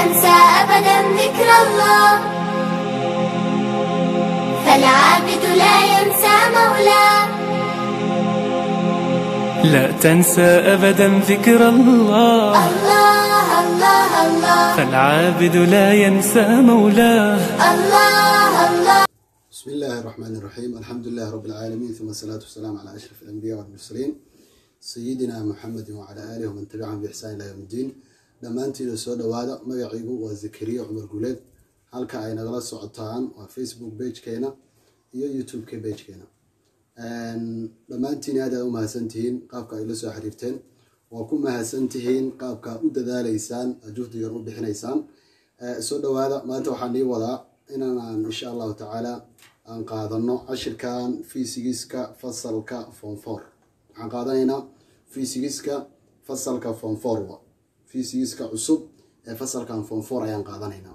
تنسى أبدا ذكر الله فالعابد لا ينسى مولاه لا تنسى أبدا ذكر الله الله الله الله فالعابد لا ينسى مولاه الله الله بسم الله الرحمن الرحيم الحمد لله رب العالمين ثم الصلاة والسلام على أشرف الأنبياء والمرسلين سيدنا محمد وعلى آله ومن تبعهم بإحسان إلى يوم الدين dhammaantiina soo dhawaada magaciigu waa zakariya cumar guuleed halka ay nagala socotaan waa facebook bagekeena iyo youtube-ka bagekeena dhammaantiin aad aa u mahadsantihiin qaabka ay la soo xiriirteen waa ku mahadsantihiin qaabka u dadaaleysaan juhdigan u bixinaysaan soo dhawaada maanta waxaan ii wadaa inaan insha allahu tacaala aan qaadano cashirkan fisigiska fasalka fonfor waxaan qaadanaynaa fisigiska fasalka fonfor fisigiska cusub ee fasalkan fonfor ayaan qaadanaynaa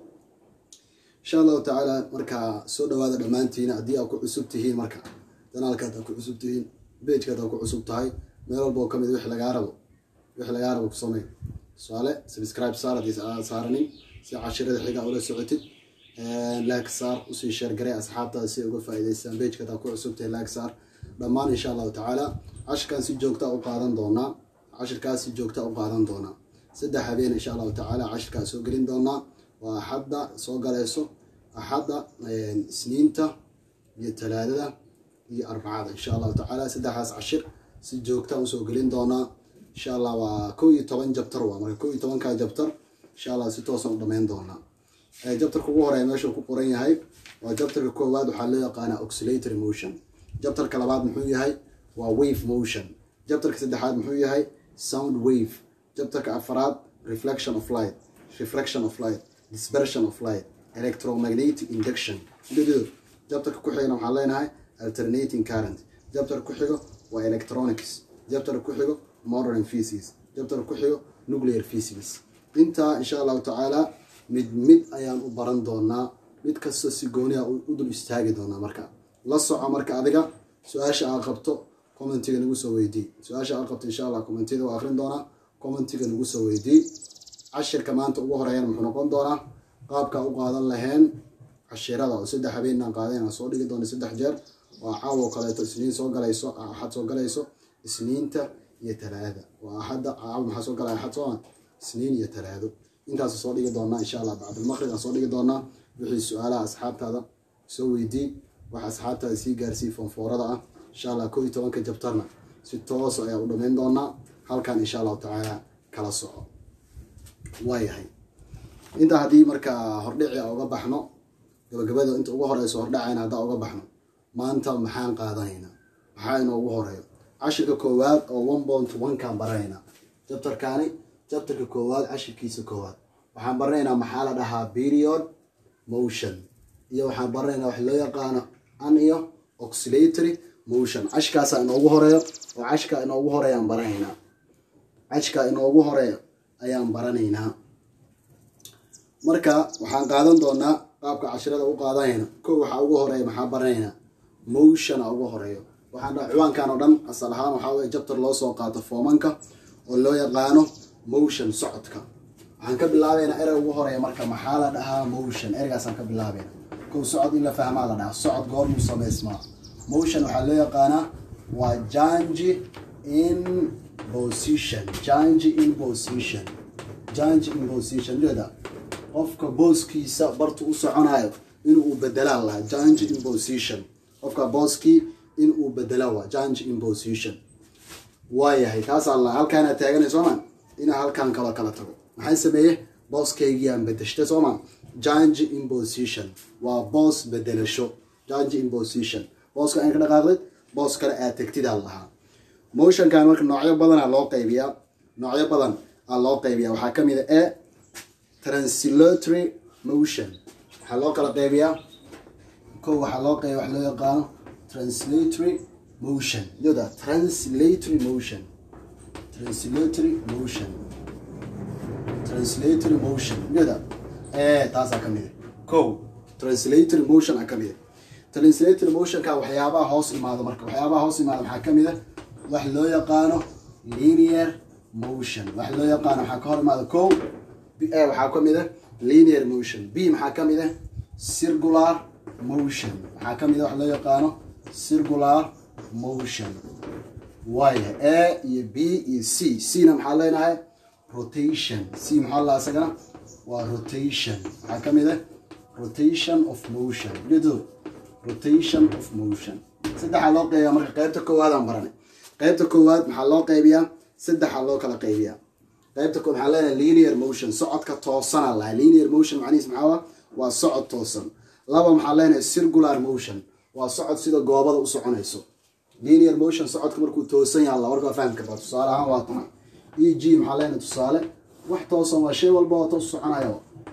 insha allahu tacaala markaa soo dhawaada dhammaantiina haddii aad ku cusub tihiin marka danaalkaad aad ku cusub tihiin bejkaad aad ku cusub tahay meel walba oo kamid wix lagaa rabo wix lagaa rabo ku samey tusaale subscribe saar haddii aad saaranin si cashirada xiga ula socotid laag saar usii sheergarey asxaabtaada si ay uga faa'iidaystaan bejkaad aad ku cusub tahay laag saar dhammaan insha allahu tacaala cashirkan si joogta u qaadan doonaa cashirkaas si joogta u qaadan doonaa saddex habeen insha allahu tacaala cashirkaa soo gelin doonaa waa axadda soo galayso axadda isniinta iyo talaadada iyo arbacada insha allahu tacaala saddexdaas cashir si joogta usoo gelin doonaa insha allah waa kow iyo toban jabtar waa marka kow iyo tobankaa jabtar insha allah si toosan u dhamayn doonaa jabtarka ugu horeeya meeshuu ku qoran yahay waa jabtarka koowaad waxaa loo yaqaanaa oxilatory motion jabtarka labaad muxuu yahay waa wave motion jabtarka saddexaad muxuu yahay sound wave jabtarka afaraad reflection of light reflection of light dispersion of light electromagnetic induction dhido jabtarka ku xigana waxaan leenahay alternating current jabtarka ku xigo waa electronics jabtarka ku xigo modern physics jabtarka ku xigo nuclear physics intaa insha allahu tacaala mid mid ayaan u baran doonaa mid kasta si gooniha u dul istaagi doonaa marka la soco marka adiga su-aasha aad qabto commentiga nagu soo weydii su-aasha aad qabto insha allah commentida waa akrin doonaa commentiga nagu soo weydii cashirka maanta ugu horeeyana muxuu noqon doonaa qaabka u qaadan laheen cashirada oo saddex habeenaan qaadeen soo dhigi doona saddex jeer waa caawo kaleeto isniin soo galayso axad soo galayso isniinta iyo talaada waa axadda caawo maxaa soo galaya axad sooma isniin iyo talaado intaas soo dhigi doonaa insha allah bacdulmaqrib aan soo dhigi doonaa wixii su-aalaha asxaabtaada soo weydii wax asxaabtaada sii gaarsii foonfoorada ah insha allah kow iyo tobanka jabtarna si toos ayaa u dhamayn doonaa halkan insha allahu tacaala kala soco waayahay intaa haddii markaa hordhici a uga baxno gabagabada inta ugu horeyso hordhacayna haddaa uga baxno maanta maxaan qaadanaynaa maxaa inoogu horeeyo cashirka koowaad oo one point one kaan baranaynaa jabtarkaani jabtarka koowaad cashirkiisa koowaad waxaan baranaynaa maxaa la dhahaa period motion iyo waxaan baranaynaa wax loo yaqaano an iyo oxilatory motion cashkaasa inoogu horeeyo oo cashka inoogu horeeya aan baranaynaa cashka inoogu horeeyo ayaan baranaynaa marka waxaan qaadan doonaa qaabka cashirada u qaadanayna kow waxaa ugu horeeya maxaa baranaynaa motiona ugu horeeyo waxaan dhaha ciwaankan oo dhan asal ahaan waxaa weye jabtar loo soo qaato foomanka oo loo yaqaano motion socodka waxaan ka bilaabaynaa erey ugu horeeya marka maxaa la dhahaa motion ereygaasaan ka bilaabayna kow socod in la fahmaa la dhahaa socod goormuu samaysmaa motion waxaa loo yaqaanaa waa jangi in position jangi in position jangi in position jeeda qofka booskiisa bartu u soconayo inuu bedelaa lahaa jangi in position qofka booskii in uu bedela waa jangi in position waayahay taasaa la halkaana taaganay sooma inaa halkaan kaloo kala tago maxaan sameeye booskaygiiaan bedeshta sooma jangi in position waa boos bedelasho jangi in position booska aan ka dhaqaaqdid boos kale aad tegtidaa lahaa motionkan marka noocyo badanaa loo qaybiyaa noocyo badan aa loo qaybiyaa waxaa ka mid a e translatory motion waxaa loo kala qaybiyaa kow waxaa loo qaybiya wax loo yaqaano translatory motion yoda translatory motion translatory motion translatory motion yoda ee taasaa ka mid a kow translatory motion aa ka mid a translatory motionka waxyaabaha hoos imaado marka waxyaabaha hoos imaado maxaa ka mid a wax loo yaqaano linear motion wax loo yaqaano waxaa ka hor imaada kow B- a waxaa ka mid ah linear motion b maxaa ka mid ah circular motion waxaa ka mid ah wax loo yaqaano circular motion waaya a iyo b iyo c c na maxaa leenahay rotation c maxaa la isagana waa rotation waxaa ka mid ah rotation of motion ujeedadu rotation of motion saddexaa loo qeybiyaa marka qeybta koowaad aan baranay qeybta koowaad maxaa loo qeybiyaa saddexaa loo kala qeybiyaa qeybta koowaad maxaa leenahay linear motion socodka toosana laha linear motion macnihiis maxaa waa waa socod toosan laba maxaa leenahay circular motion waa socod sida goobada u soconayso linear motion socodka markuu toosan yahay alla warkaa fahmi kartaa tusaale ahaan waa tana e g maxaa leenahay tusaale wax toosan waa shay walba oo toos soconaya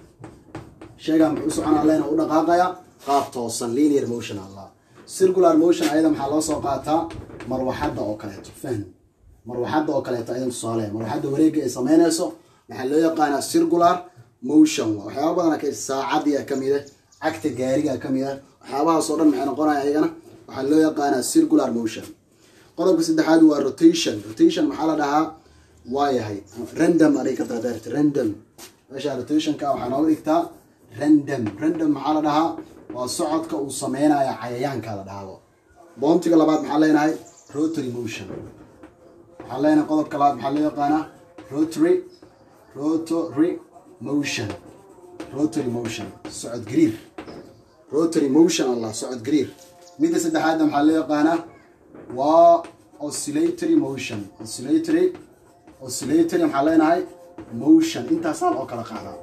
shaygaa muxuu u soconaa leena u dhaqaaqaya qaab toosan linear motion allah circular motion ayada maxaa loo soo qaataa marwaxadda oo kaleeto fahm marwaxadda oo kaleeto ayada tusaale marwaxadda wareegga ay sameynayso maxaa loo yaqaanaa circular motion waa waxyaaba badan ka saacadii ka mid ah cagta gaariga ka mid ah waxyaabahaasoo dhan maxay noqonaya ayagana waxaa loo yaqaanaa circular motion qodobka saddexaad waa rotation rotation maxaa la dhahaa waa yahay random aday ka daadeerta random meesha rotationka waxaa nooga dhigtaa random random maxaa la dhahaa waa socodka uu sameynaya cayayaanka la dhahaabo boontiga labaad maxaa leenahay rotary motion waxaa leenahay qodobka labaad maxaa loo yaqaanaa rotary rotary motion rotary motion socod gariir rotary motion allah socod gariir midda saddexaadna maxaa loo yaqaanaa waa oscillatory motion oscillatory oscillatory maxaa leenahay motion intaasaa loo kala qaadaa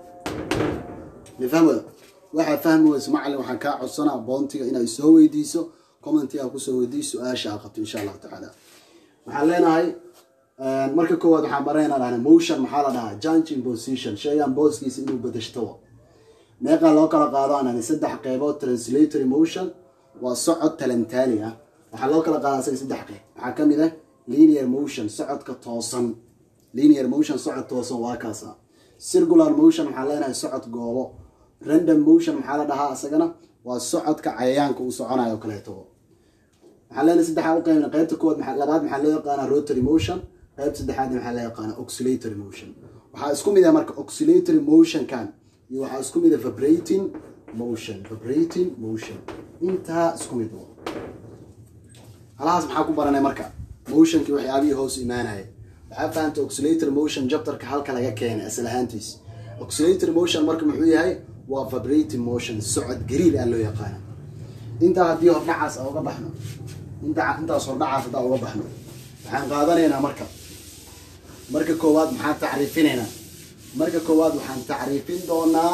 nifahmada waxaa fahmi weyso macalin waxaan kaa codsanaa boontiga inaad soo weydiiso commentiga kusoo weydiiso su-aasha aad qabto insha allahu tacaala waxaan leenahay marka koowaad waxaan baraynaa dhahna motion maxaa la dhahaa changing position shaygan booskiisa inuu bedeshto meeqaa loo kala qaado anani saddex qeybood translatory motion waa socod talantaali ah waxaa loo kala qaadaa isaga saddex qeyb waxaa ka mid ah linear motion socodka toosan linear motion socod toosan waa kaasa circular motion waxaa leenahay socod goobo random motion maxaa la dhahaa isagana waa socodka cayayaanka uu soconayo o kaleeto waxaa leenahay saddexaa u qeybna qeybta koowaad maxaa labaad maxaa loo yaqaanaa rotary motion qeyb saddexaadna maxaa loo yaqaanaa oscillatory motion waxaa isku mid ah marka oscillatory motionkan iyo waxaa isku mid ah vibrating motion vibrating motion intaa isku mid wa halahaas maxaa ku baranay marka motionkii waxyaabihii hoos imaanaya waxaa fahamta oscillator motion jabtarka halka laga keenay asal ahaantiis oscillator motion marka muxuu yahay waa vibrating motion socod gariir aa loo yaqaana intaa haddii hordhacaas a uga baxno inta intaas hordhacaas haddaa uga baxno waxaan qaadanaynaa marka marka koowaad maxaan tacriifinaynaa marka koowaad waxaan tacriifin doonaa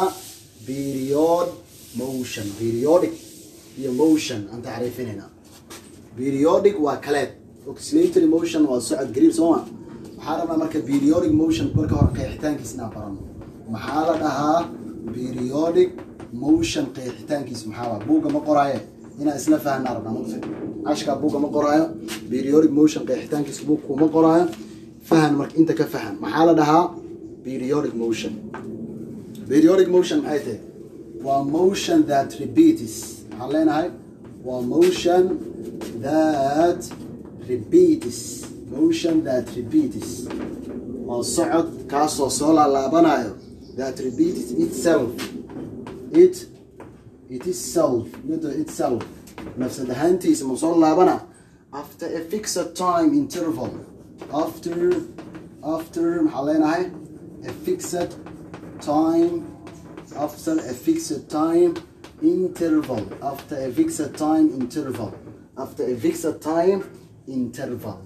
period motion periodic iyo motion aan tacriifinaynaa periodic waa kaleed oscillatory motion waa socod gariir sooma waxaa rabnaa marka periodic motion marka hore qeexitaankiis inaan barano maxaa la dhahaa periodic motion qeexitaankiis maxaa waa buugga ma qoraaye inaan isla fahnaa rabnaa mugta cashkaa buugga ma qoraayo periodic motion qeexitaankiis buug kuma qoraayo fahan marka inta ka fahan maxaa la dhahaa periodic motion periodic motion maxay tahay waa motion that repeats waxaan leenahay waa motion that repeats motion that repeats waa socod kaasoo soo laalaabanayo that repeats itself it it is self iyado itself nafsad ahaantiisa ma soo laabana after a fixed time interval after after maxaa leenahay a fixed time after a fixed time interval after a fixed time interval after a fixed time interval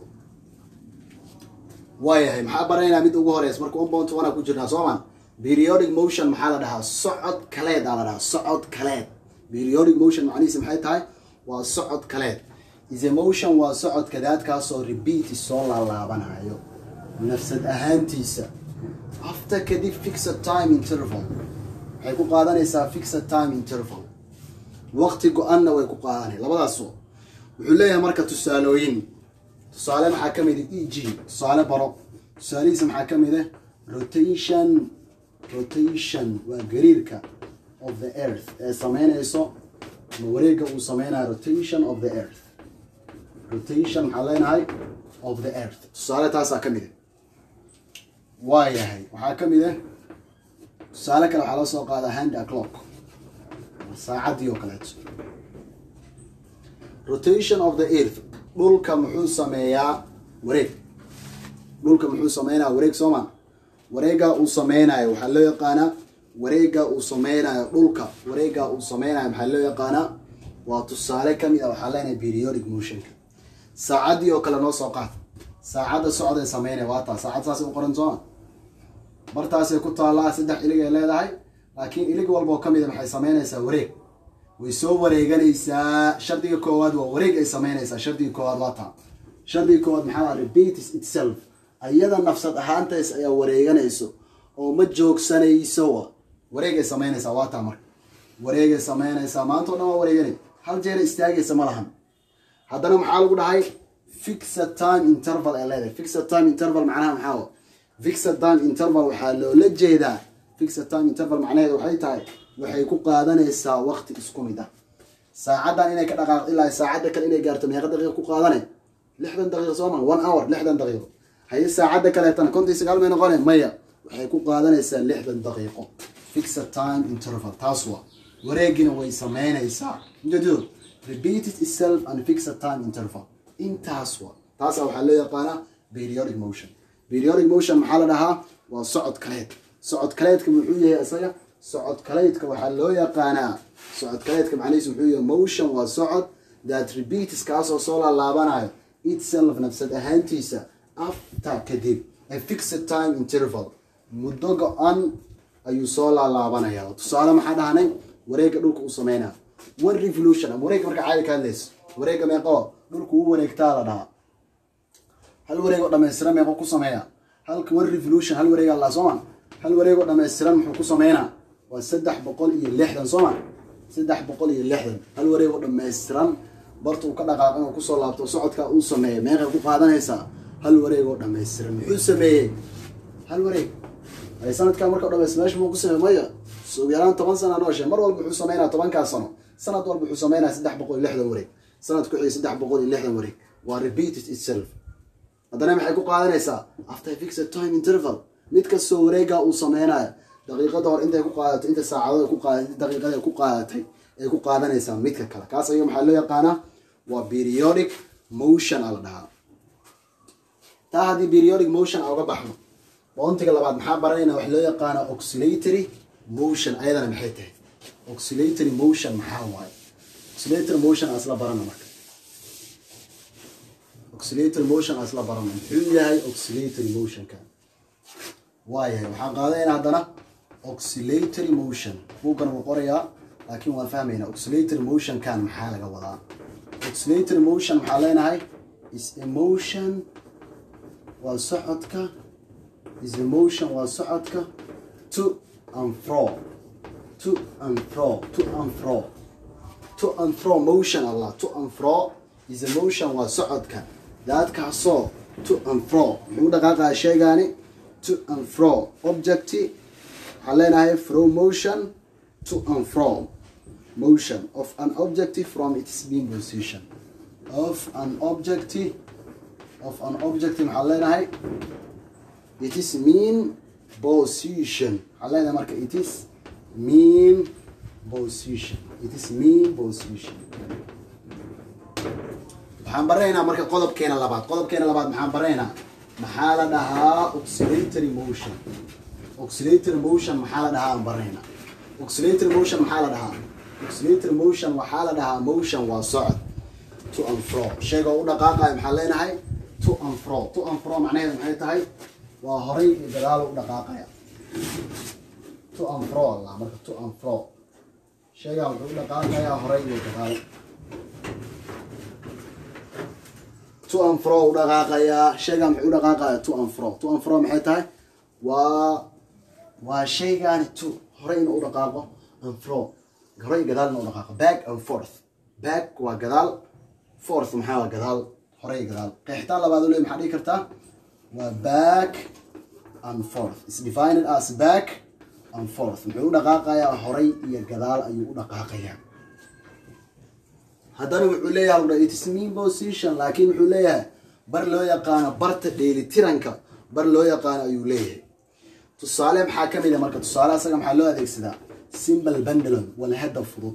waayahay maxaa baraynaa mid ugu horeysa marka one point one ku jirnaa sooman periodic motion maxaa la dhahaa socod kaleed aa la dhahaa socod kaleed periodic motion macnihiisa maxay tahay waa socod kaleed is a motion waa socod kadaadkaasoo repeat soo laalaabanayo nafsad ahaantiisa after kadib fixed time interval waxay ku qaadanaysaa fixed time interval waqti go-anna way ku qaadanay labadaas wuxuu leeyahay marka tusaalooyin tusaale maxaa ka mid e g tusaale baro tusaalihiisa maxaa ka mid ah rotation rotation waa gariirka of the earth ee sameynayso ma wareega uu sameynayo rotation of the earth rotation maxaa leenahay of the earth tusaale taasaa ka mid ah waa yahay waxaa ka mid ah tusaale kale waxaa loo soo qaadaa hand aclock saacaddii oo kaleeto rotation of the earth dhulka muxuu sameeyaa wareeg dhulka muxuu sameynayaa wareeg sooma wareega uu sameynayo waxaa loo yaqaanaa wareega uu sameynayo dhulka wareega uu sameynayo maxaa loo yaqaanaa waa tusaale kamid ah waxaa leenahay periodic motionka saacaddii oo kale noo soo qaad saacadda socday sameynaya waa taa saacad saasay u qoran sooma bartaasay ku taallaa saddex ilig ay leedahay laakiin ilig walba oo kamid a maxay sameynaysaa wareeg way soo wareeganaysaa shardiga koowaad waa wareeg ay sameynaysaa shardiga koowaad waa taa shardiga koowaad maxaa repeats itself ayada nafsad ahaantays ayaa wareeganayso oo ma joogsanayso wareeg ay sameynaysaa waa taa marka wareegay sameynaysaa maanta o dhan waa wareeganay hal jeera istaagaysa ma lahan haddana maxaa lagu dhahay fixed time interval ay leedahay fixed time interval macnaha maxaa fixed time interval waxaa loola jeedaa fixed time interval macnaheedu waxay tahay waxay ku qaadanaysaa waqti isku mid ah saacaddan inay ka dhaqaaq ilaa saacadda kale inay gaarto meeqa daqiiqa ku qaadane lixdan daqiiqo sooma one hour lixdan daqiiqo haye saacadda kaleetana konton sagaal may noqone maya waxay ku qaadanaysaa lixdan daqiiqo fixed time interval taas waa wareegina way sameynaysaa ujeedadu repeated itself and fixed time interval intaas waa taasa waxaa loo yaqaanaa periodic motion periodic motion maxaa la dhahaa waa socod kaleed socod kaleedka muxuu yahay isaga socod kaleedka waxaa loo yaqaanaa socod kaleedka macnihiisu muxuu yahay motion waa socod that repeats kaasoo soo laalaabanayo itself nafsad ahaantiisa after kadib a fixed time interval muddo go-an ayuu soo laalaabanaya tusaale maxaa dhahnay wareega dhulka uu sameynaa one revolution ama wareega marka caadi ka hadlayso wareega meeqo dhulku u wareegtaa la dhahaa hal wareeg oo dhammaystiran meeqo ku sameeya halka one revolution hal wareeg alla sooma hal wareeg oo dhammaystiran muxuu ku sameynaa waa saddex boqol iyo lixdan sooma saddex boqol iyo lixdan hal wareeg oo dhammaystiran barta uu ka dhaqaaqo inuu kusoo laabto socodka uu sameeya meeqay ku qaadanaysaa hal wareeg oo dhammaystiran muxuu sameeyey hal wareeg ay sanadkaa marka o dhamays meesha muu ku sameey maya ugu yaraan toban sana nooshe mar walba wuxuu sameynaa tobankaa sano sanad walba wuxuu sameynaa saddex boqol iyo lixdan wareeg sanad ku xiga saddex boqol iyo lixdan wareeg waa repeated itself haddana maxay ku qaadanaysaa after fixed time interval mid kastoo wareegaa uu sameynayo daqiiqada hor intay ku qaadato inta saacadood ku qaadatay daqiiqada ku qaadatay ay ku qaadanaysaa midka kale kaas ayaga maxaa loo yaqaanaa waa periodic motion a la dhahaa taa haddii periodic motion a uga baxno boontiga labaad maxaa baranayna wax loo yaqaana oscillatory motion ayadana maxay tahay oscillatory motion maxaa waaye oscillatory motion aan isla barana marka oscillatory motion aan isla barana muxuu yahay oscillatory motionka waayahay waxaan qaadanaynaa haddana oscillatory motion buuggan wuu qorayaa laakiin waan fahmaynaa oscillatory motionkan maxaa laga wadaa oscillatory motion maxaa leenahay is emotion waa socodka is emotion waa socodka to and fro to and fro to and fro to and fro motion allah to and fro is emotion waa socodka daadkaasoo to and fro muxuu dhaqaaqaa sheegaani to and fro objecti waxaan leenahay fro motion to and fro motion of an objective from its being position of an objective of an objective maxaan leenahay it is mean position waxaan leenahay marka it is mean position it is mean position waxaan baranaynaa marka qodobkeena labaad qodobkeena labaad maxaan baranaynaa maxaa la dhahaa oscillatory motion oscillatory motion maxaa la dhahaa aan baranaynaa oscillatory motion maxaa la dhahaa oscillatory motion waxaa la dhahaa motion waa socod to and fro sheega u dhaqaaqayo maxaan leenahay to and fro to and fro macnaheedu maxay tahay waa horay iyo gadaal u dhaqaaqaya to and fro allah marka to and fro sheegaa wuxuu u dhaqaaqayaa horay iyo gadaal to and fro u dhaqaaqayaa sheegaa muxuu u dhaqaaqaya to and fro to and fro maxay tahay waa waa shaygaani to horay inuu u dhaqaaqo and fro horay gadaal inuu u dhaqaaqo back and forth back waa gadaal forth maxaa waa gadaal horay gadaal qeexitaan labaad u leey maxaa dhihi kartaa waa back and forth is defined as back and forth muxuu u dhaqaaqayaa horay iyo gadaal ayuu u dhaqaaqayaa haddana wuxuu leeyahay it is mean position laakiin wuxuu leeyahay bar loo yaqaano barta dheelitiranka bar loo yaqaano ayuu leeyahay tusaale maxaa ka mid a marka tusaale asaga maxaa loo adeegsadaa simple bundlon walhada fudud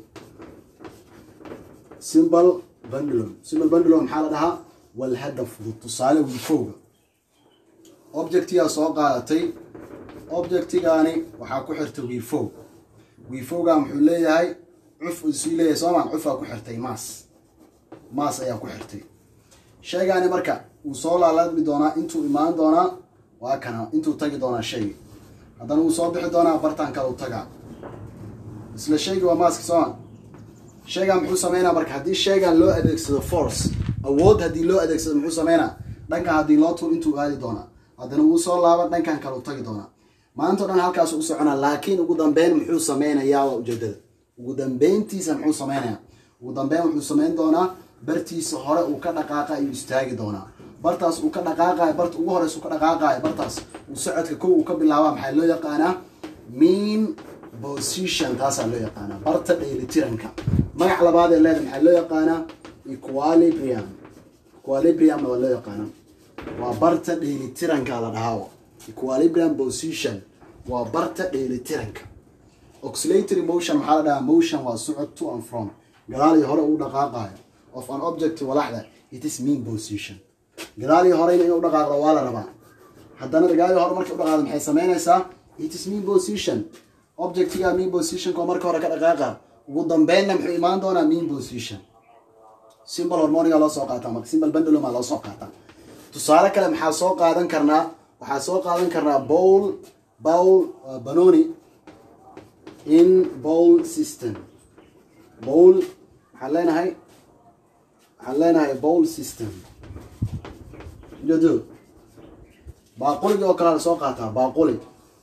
simple bundlon simple bundlon maxaa la dhahaa walhada fudud tusaale wiifowga objectigaa soo qaadatay objectigaani waxaa ku xirtay wiifow wiifowgaa muxuu leeyahay cuf isuu leeyahay soomaan cufaa ku xirtay maas maas ayaa ku xirtay shaygaani marka wuu soo laalaadmi doonaa intuu imaan doonaa waa kana intuu tagi doonaa shaygi haddana wuu soo bixi doonaa bartaan kale u tagaa isla shaygi waa maaska sooma shaygan muxuu sameynaa marka haddii shaygan loo adeegsado force awood haddii loo adeegsado muxuu sameynaa dhankan haddii loo tuur intuu aadi doonaa haddana wuu soo laaban dhankan kale u tagi doonaa maantao dhan halkaasu u soconaa laakiin ugu dambeyn muxuu sameynayaa waa ujeedada ugu dambeyntiisa muxuu sameynayaa ugu dambeyn wuxuu sameyn doonaa bartiisa hore uu ka dhaqaaqa ayuu istaagi doonaa bartaas uu ka dhaqaaqayo barta ugu horeysa uu ka dhaqaaqayo bartaas uu socodka kow uu ka bilaabaa maxaa loo yaqaanaa mean position taasaa loo yaqaanaa barta dheelitiranka magac labaad ee leeda maxaa loo yaqaanaa equilibrium equilibriumna waa loo yaqaanaa waa barta dheelitiranka la dhahaa equilibrium position waa barta dheelitiranka oscillatory motion maxaa la dhahaa motion waa socod to and from gadaal iyo hore uu dhaqaaqayo of an object walaxda it is mean position gadaal iyo horeyna inuu dhaqaaqdo waa la rabaa haddana gadaal iyo hore markay u dhaqaaqdo maxay sameynaysaa it is mean position objectiga mean positionka oo marka hore ka dhaqaaqa ugu dambeynna muxuu imaan doonaa mean position simple hormoniga loo soo qaataa marka simple bundluma loo soo qaataa tusaale kale maxaa soo qaadan karnaa waxaa soo qaadan karnaa bowl bowl uh, banoni in bowl system bowl waxaan leenahay waxaan leenahay bowl system jado baaquligi oo kale la soo qaataa baaquli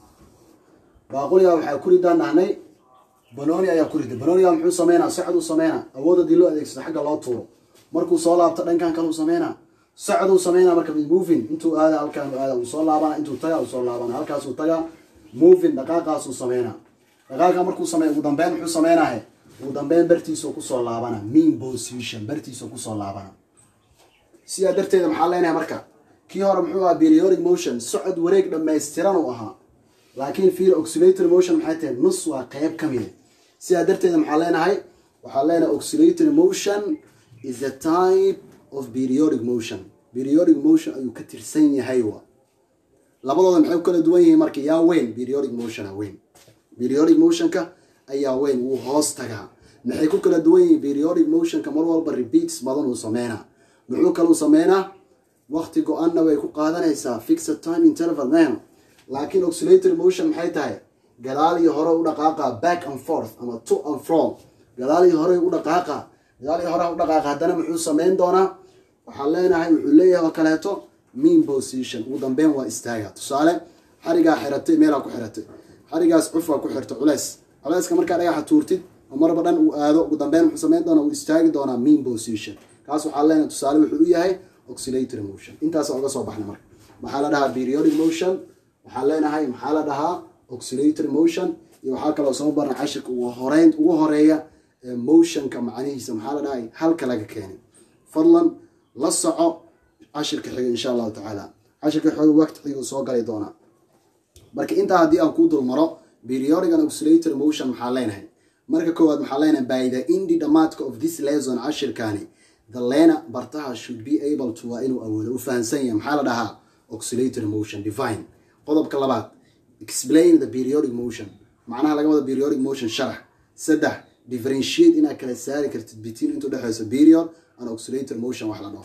baaquliga waxaa ku ridaan dhahnay banoni ayaa ku rida banoniga muxuu sameynaa socod uu sameynaa awood haddii loo adeegsado xagga loo tuuro markuu soo laabto dhankan kale uu sameynaa socod uu sameynaa marka moving intuu aada halkaan aada uu soo laabana intuu taga uu soo laabana halkaasuu tagaa moving dhaqaaqaasuu sameynaa dhaqaaqa markuu sameeya ugu dambeyn muxuu sameynahe ugu dambeyn bartiisuu kusoo laabana mean position bartiisuu kusoo laabana sidaa darteeda maxaa leenahay marka kii hore muxuu ahaa periodic motion socod wareeg dhammaystiran uu ahaa laakiin fiir oscillatory motion maxay tahay nus waa qeyb ka mida sidaa darteeda maxaa leenahay waxaa leenahay oscillatory motion is a type of periodic motion periodic motion ayuu ka tirsan yahay wa labadooda maxay ku kala duwan yihiin marka yaa weyn periodic motiona weyn periodic motionka ayaa weyn wuu hoos tagaa maxay ku kala duwan yihiin periodic motionka mar walba repeats badan uu sameynaa muxuu kaluu sameynaa waqti go-anna way ku qaadanaysaa fixed time interval man laakiin oscillatory motion maxay tahay gadaal iyo hore u dhaqaaqa back and forth ama to and from gadaal iyo hore u dhaqaaqa gadaal iyo hore u dhaqaaqa haddana muxuu sameyn doonaa waxaan leenahay wuxuu leeyahay oo kaleeto mean position ugu dambeyn waa istaaga tusaale xarigaa xiratay meelaa ku xiratay xarigaas cufaa ku xirta culeys culeyska markaa dhagaxa tuurtid oo marba dhan uu aado ugu dambeyn wuxuu sameyn doonaa uu istaagi doonaa mean position kaas waxaa leenahay tusaale wuxuu u yahay oscillatory motion intaasa uga soo baxna marka maxaa la dhahaa periodic motion waxaan leenahay maxaa la dhahaa oscillatory motion iyo waxaa kaloo soo barna cashirka ugu horeyn ugu horeeya motionka macnihiisa maxaa la dhahay halka laga keenay fadlan la soco cashirka xiga insha allahu tacaala cashirka xiga waqti xigu soo gali doonaa marka intaa haddii aan kuu dul maro periodic and oscillatory motion maxaa leenahay marka koowaad maxaa leenahay by the indi dhamaadka of this lesson cashirkaani the lena bartaha should be able to waa inuu awoodo u fahansan yahay maxaa la dhahaa oscillatory motion divine qodobka labaad explain the periodic motion macnaha laga wada periodic motion sharax saddex differentiate inaad kala saari kartid between intuu dhexeyso period and oscillatory motion wax la dhaho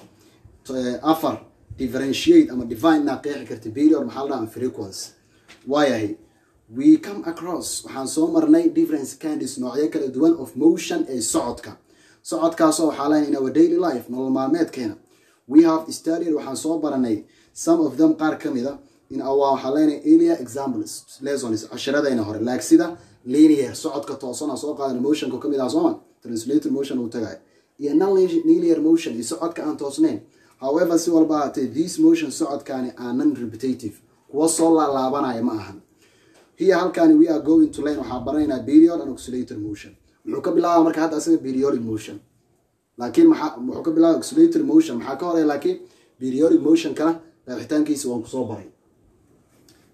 afar differentiate ama divine inaad qeexi kartid period maxaa la dhaha frequency waayahay we come across waxaan soo marnay difference candies noocyo kala duwan of motion ee socodka socodkaasoo waxaa leena in our daily life nolol maalmeedkeena we have studied waxaan soo baranay some of them qaar ka mida in our waxaa leenahay earlier examples lessons cashiradayna hore like sida linear socodka toosana soo qaadan motionka kamid ah sooma translated motion uu tagay iyo non-linear motion iyo socodka aan toosnayn however si walba ahaatee these motion socodkaani are non repetitive kuwa soo laalaabanaya ma ahan here halkaani we are going to learn waxaa baranaynaa period and oscillator motion wuxuu ka bilaaba marka hadda asaga periodic motion laakiin maxaa wuxuu ka bilaaba oscillator motion maxaa ka horeya laakiin periodic motionkana qeexitaankiisa waan kusoo baray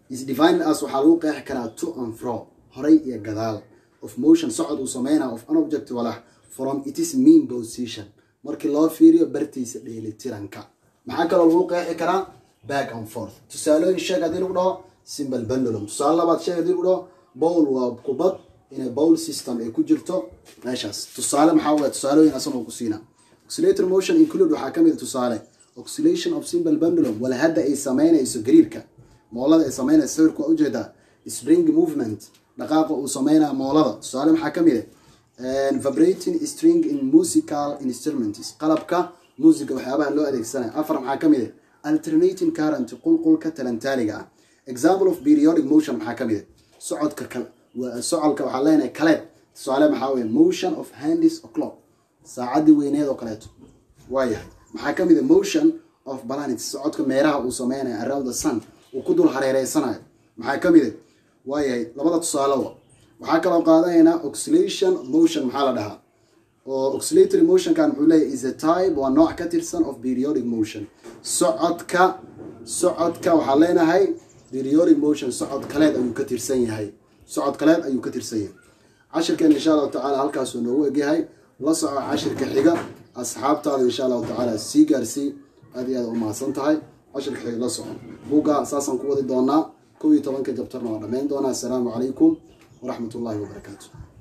is defined as waxaa lagu qeexi karaa to and fro horay iyo gadaal of motion socod uu sameynaa of an object walax from itis mean position markii loo fiiriyo bartiisa dheelitiranka maxaa kaloo lagu qeexi karaa back and forth tusaalooyin sheeg haddii lagu dhaho simple pendulum tusaale labaad sheeg haddii lagu dhaho bowl waa kubad inay bowl system ay ku jirto meeshaas tusaale maxaa waye tusaalooyin asan oo ku siina oscillator motion include waxaa ka mid tusaale oscillation of simple pendulum wala hadda ay sameynayso gariirka moolada ay sameynayso sawirka waa ujeedaa spring movement dhaqaaqa uu sameynaya moolada tusaale maxaa ka mid ah vibrating string in musical instruments qalabka musica waxyaabaha loo adeegsanaya afar maxaa ka mid ah alternating current qulqulka talantaaliga ah example of periodic motion maxaa ka mid ah socodka kal socolka waxaa leenahay kaleed tusaale maxaa weye motion of handis o'clock saacadii weyneed oo kaleeto waayahay maxaa ka mid a motion of planets socodka meeraha uu sameynayo around the sun uu ku dul hareereysanayo maxaa ka mid a waayahay labada tusaalewa waxaa kaloo qaadanaynaa oxilation motion maxaa la dhahaa oo oscillatory motionkan muxuu leeyahy is a type waa nooc ka tirsan of periodic motion socodka socodka waxaa leenahay periodic motion socod kaleed ayuu ka tirsan yahay socod kaleed ayuu ka tirsan yahay cashirkeen insha allahu tacaala halkaasuu noogu egyahay la soco cashirka xiga asxaabtaada insha allahu tacaala sii gaarsii aad iyo aad u mahadsan tahay cashirka xiga la soco buugga saasaan ku wadi doonaa kow iyo tobanka jabtarna waa dhammayn doonaa assalaamu calaykum waraxmat ullahi wabarakaatu